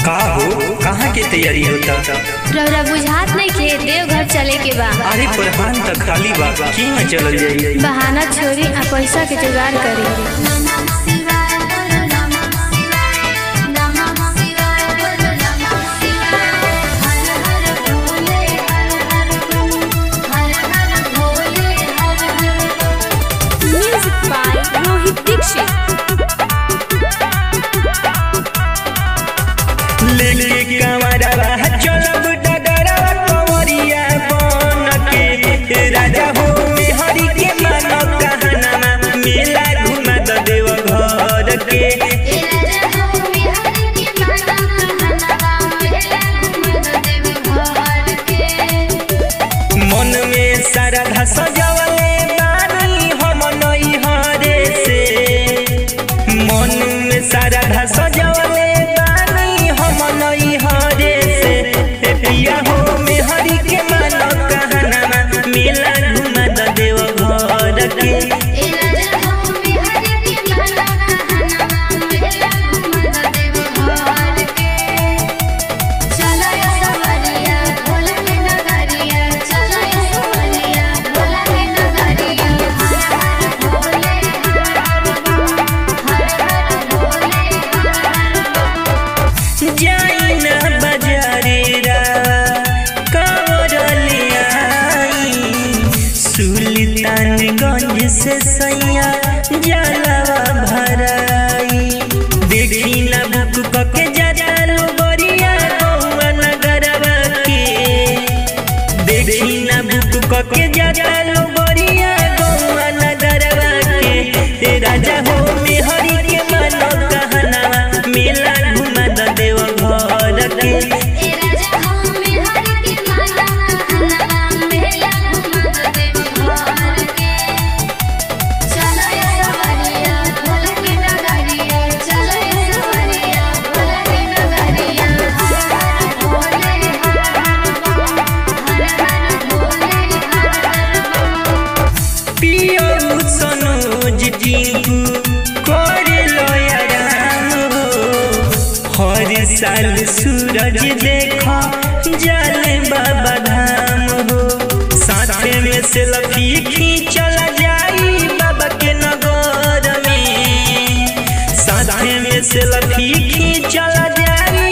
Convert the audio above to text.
का हो कहाँ के तैयारी होता रौरा बुझात नहीं खे देवघर चले के बा अरे प्रधान तक खाली बा की न चलल जाई बहाना छोड़ी आ पैसा के जुगाड़ करी म्यूजिक बाय रोहित दीक्षित लेके कमरवा चलब डगरवा कंवरिया बन के राजा हो हरि के मानो कहनामा मेला घुमा द देव घर के मन में श्रद्धा सजवले बानी हम नई हरे से मन में श्रद्धा सजवले बानी हम नई हरे से ए पिया हो में हरि के मानो कहनामा मेला घुमा द देव घर के जाई ना बाजारे रा कंवर ले आई सुल्तानगंज से सैया जलवा भराई देखी ना बुक कके जाता लो बरिया गौआ नगरवा के देखी ना बुक कके जाता लो बरिया गौआ नगरवा के ए राजा हो में हरि के मानो कहना मेला घुमा द देव घर के पियो सनोज टिंकू करे लो आराम हो हर साल सूरज देखा जल बाबा धाम हो साथे में सेल्फी खींचल जाई बाबा के नगर में साथे में सेल्फी खींचल जाई